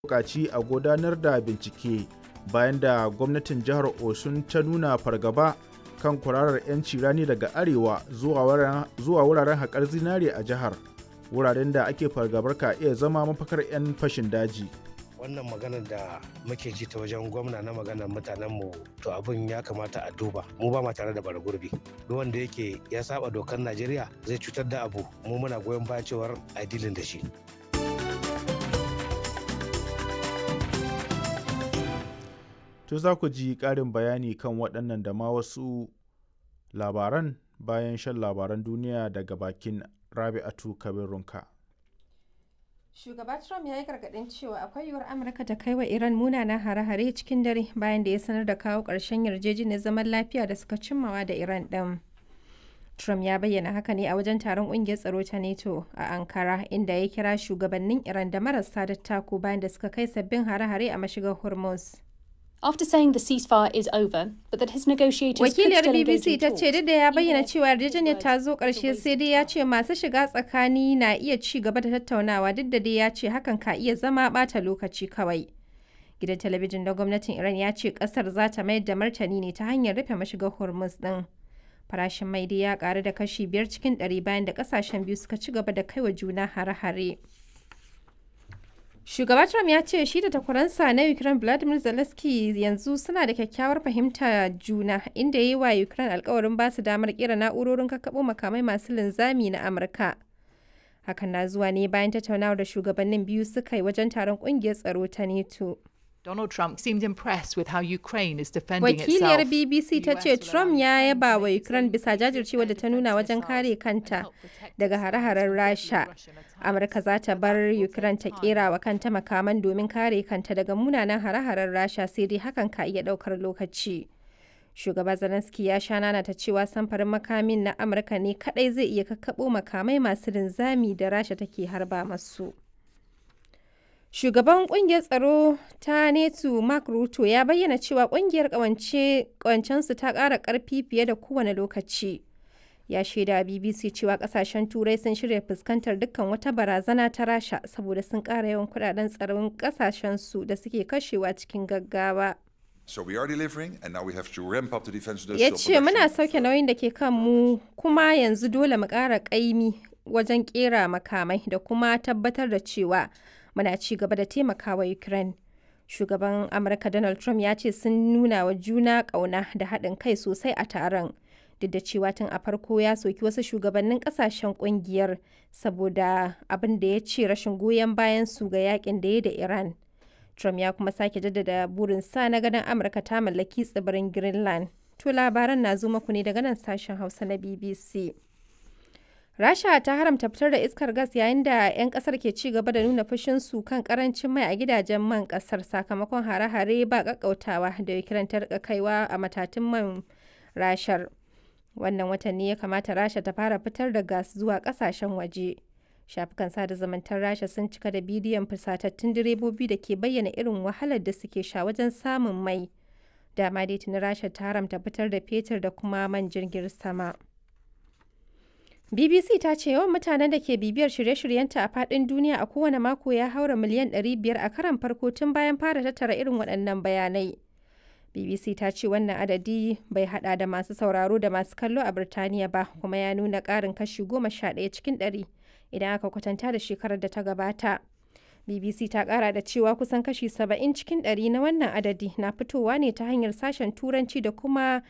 buƙaci a gudanar da bincike bayan da gwamnatin jihar Osun ta nuna fargaba kan kwararar 'yanci rani daga arewa zuwa wuraren haƙar zinare a jihar wuraren da ake fargabar ka iya zama mafakar 'yan fashin daji. wannan maganar da muke ji ta wajen gwamna na maganar mutanenmu to abin ya kamata a duba mu ba ma tare da bara gurbi duk wanda yake ya saba dokar najeriya zai cutar da abu mu muna goyon bayan cewar a dilin da shi to za ku ji ƙarin bayani kan waɗannan da ma wasu labaran bayan shan labaran duniya daga bakin rabi'atu kabirunka. Shugaba Trump ya yi gargaɗin cewa akwai yiwuwar Amurka ta kai wa Iran munanan hare-hare cikin dare bayan da ya sanar da kawo ƙarshen yarjejeniyar zaman lafiya da suka cimmawa da Iran ɗin. Trump ya bayyana haka ne a wajen taron ƙungiyar tsaro ta NATO a Ankara inda ya kira shugabannin Iran da marasa dattako bayan da suka kai sabbin hare-hare a mashigar Hormuz. After saying the ceasefire is over, but that his negotiators Wakiliyar could still engage BBC in ta talks, ce duk da ya even bayyana if cewa yarjejeniyar ta zo words ƙarshe are sai dai ya ce masu shiga tsakani na iya ci gaba da tattaunawa duk da dai ya ce hakan ka iya zama ɓata lokaci kawai. Gidan talabijin na gwamnatin Iran ya ce ƙasar za ta mayar da martani ne ta hanyar rufe mashigar Hormuz ɗin. Farashin mai dai ya ƙaru da kashi biyar cikin ɗari bayan da ƙasashen biyu suka ci gaba da kaiwa juna hare-hare. Shugaba Trump ya ce shi da takwaransa na Ukraine Vladimir Zelensky yanzu suna da kyakkyawar fahimta juna inda ya yi wa Ukraine alkawarin ba su damar kera na'urorin kakkaɓo makamai masu linzami na Amurka. Hakan na zuwa ne bayan tattaunawar da shugabannin biyu suka yi wajen taron ƙungiyar tsaro ta NATO. Donald Trump seemed impressed with how Ukraine is defending Wakiliyar itself. BBC ta The ce US will Trump allow ya Ukraine yaba to wa use Ukraine its bisa jajircewa da ta nuna wajen kare kanta daga hare-haren Rasha. Amurka za ta bar Ukraine ta kera wa kanta makaman domin kare kanta daga munanan hare-haren Rasha sai dai hakan ka iya daukar lokaci. Shugaba Zelensky ya sha nana ta cewa samfarin makamin na Amurka ne kadai zai iya kakkabo makamai masu linzami da Rasha take harba masu. Shugaban kungiyar tsaro ta NATO Mark Ruto ya bayyana cewa kungiyar kawancensu ta ƙara ƙarfi fiye da kowane lokaci. Ya shaida a BBC cewa kasashen Turai sun shirya fuskantar dukkan wata barazana ta Rasha saboda sun ƙara yawan kudaden tsaron kasashensu da suke kashewa cikin gaggawa. So we are delivering, and now we have to ramp up the defense Ya industrial ce muna production. sauke nauyin da ke kan mu kuma yanzu dole mu ƙara ƙaimi wajen ƙera makamai da kuma tabbatar da cewa muna ci gaba da taimakawa Ukraine. Shugaban Amurka Donald Trump ya ce sun nuna wa juna ƙauna da haɗin kai sosai a taron. Duk da cewa tun a farko ya soki wasu shugabannin ƙasashen ƙungiyar saboda abin da ya ce rashin goyon bayan su ga yakin da ya da Iran. Trump ya kuma sake jaddada burinsa na ganin Amurka ta mallaki tsibirin Greenland. To labaran na zo muku ne daga nan sashen Hausa na BBC. Rasha ta haramta fitar da iskar gas yayin da 'yan kasar ke ci gaba da nuna fushinsu kan karancin mai a gidajen man kasar sakamakon hare-hare ba kakkautawa da Ukraine ta rika kaiwa a matatun man rashar. Wannan watan ne ya kamata Rasha ta fara fitar da gas zuwa kasashen waje. Shafukan sada zumuntar Rasha sun cika da bidiyon fusatattun direbobi da ke bayyana irin wahalar da suke sha wajen samun mai. Dama dai tuni Rasha ta haramta fitar da fetur da kuma man jirgin sama. BBC ta ce yawan mutanen da ke bibiyar shirye-shiryenta a faɗin duniya a kowane mako ya haura miliyan 500 a karan farko tun bayan fara tattara irin waɗannan bayanai. BBC ta ce wannan adadi bai hada da masu sauraro da masu kallo a Birtaniya ba kuma ya nuna ƙarin kashi 11 cikin 100 idan aka kwatanta da shekarar da ta gabata. BBC ta ƙara da cewa kusan kashi 70 cikin 100 na wannan adadi na fitowa ne ta hanyar sashen Turanci da kuma